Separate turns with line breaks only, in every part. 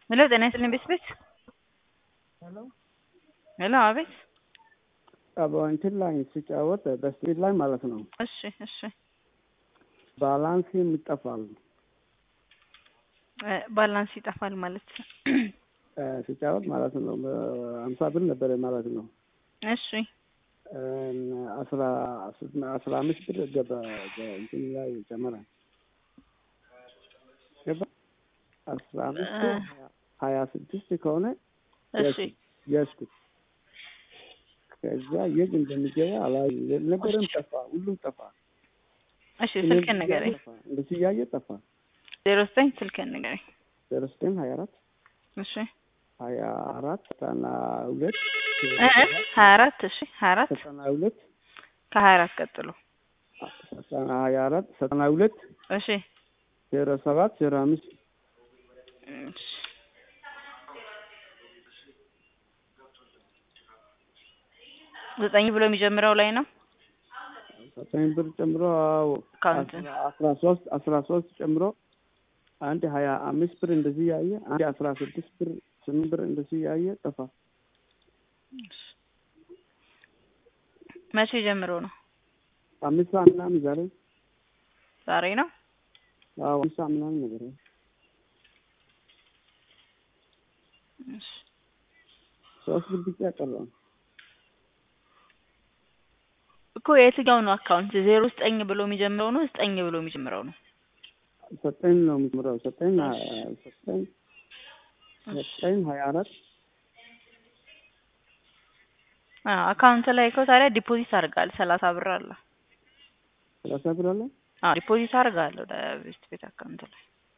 ሄሎ ጤና ይስጥልኝ ቤት ቤት
ሄሎ
ሄሎ አቤት
እንትን ላይ ሲጫወት በስፒድ ላይ ማለት ነው
እሺ እሺ
ባላንስ ይጠፋል።
እ ባላንስ ይጠፋል ማለት
እ ሲጫወት ማለት ነው አምሳ ብር ነበረ ማለት ነው
እሺ
እ አስራ አስራ አምስት ብር ገባ እንትን ላይ ጨመረ ገባ አስራ አምስት ሀያ ስድስት ከሆነ
እሺ
ያዝኩት ከዛ የት እንደሚገባ አላይ ነበረም ጠፋ፣ ሁሉም ጠፋ።
እሺ ስልክህን ንገረኝ።
እንደዚህ እያየ ጠፋ።
ዜሮ ዘጠኝ ስልክህን ንገረኝ።
ዜሮ ዘጠኝ ሀያ አራት
እሺ
ሀያ አራት ዘጠና ሁለት
እ እ ሀያ አራት እሺ ሀያ አራት
ዘጠና ሁለት
ከሀያ አራት ቀጥሎ
ዘጠና ሀያ አራት ዘጠና ሁለት
እሺ
ዜሮ ሰባት ዜሮ አምስት
እሺ ዘጠኝ ብሎ የሚጀምረው ላይ ነው
ዘጠኝ ብር ጨምሮ አዎ
አካውንት
አስራ ሶስት አስራ ሶስት ጨምሮ አንድ ሀያ አምስት ብር እንደዚህ ያየ አንድ አስራ ስድስት ብር ስምንት ብር እንደዚህ ያየ ጠፋ።
መቼ ጀምሮ ነው?
አምስት ሰዓት ምናምን ዛሬ
ዛሬ ነው።
አዎ አምስት ሰዓት ምናምን ነገር ነው።
እሺ
ሶስት ብር ብቻ ቀረ።
እኮ የትኛው ነው አካውንት? ዜሮ ዘጠኝ ብሎ የሚጀምረው ነው ዘጠኝ ብሎ የሚጀምረው ነው?
ዘጠኝ ነው የሚጀምረው። ዘጠኝ ዘጠኝ ዘጠኝ ሀያ አራት
አዎ አካውንት ላይ እኮ ታዲያ ዲፖዚት አድርጋል ሰላሳ ብር አለ።
ሰላሳ ብር አለ።
አዎ ዲፖዚት አድርጋል ወደ ቤት ቤት አካውንት ላይ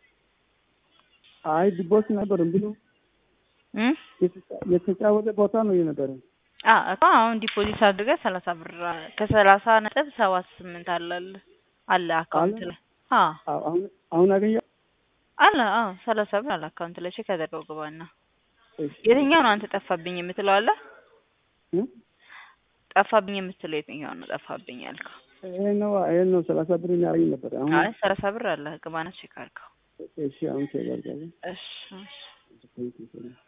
አይ ዲቦስ ነበር ብሎ
እ
የተጫወተ ቦታ ነው የነበረ።
አዎ እኮ አሁን ዲፖዚት አድርገህ ሰላሳ ብር ከሰላሳ ነጥብ ሰባት ስምንት አለ አለ አካውንት ላይ አዎ
አዎ አሁን አሁን አገኘ
አለ አዎ ሰላሳ ብር አለ አካውንት ላይ ቼክ አድርገው ግባና
እሺ
የትኛው ነው አንተ ጠፋብኝ የምትለው አለ
እ
ጠፋብኝ የምትለው የትኛው ነው ጠፋብኝ ያልከው
ይሄ ነው ይሄ ነው ሰላሳ ብር ያገኝ ነበር። አሁን
አይ ሰላሳ ብር አለ ግባና ቼክ አድርገው
እሺ አሁን ቼክ አድርጋለሁ።
እሺ እሺ
Thank you.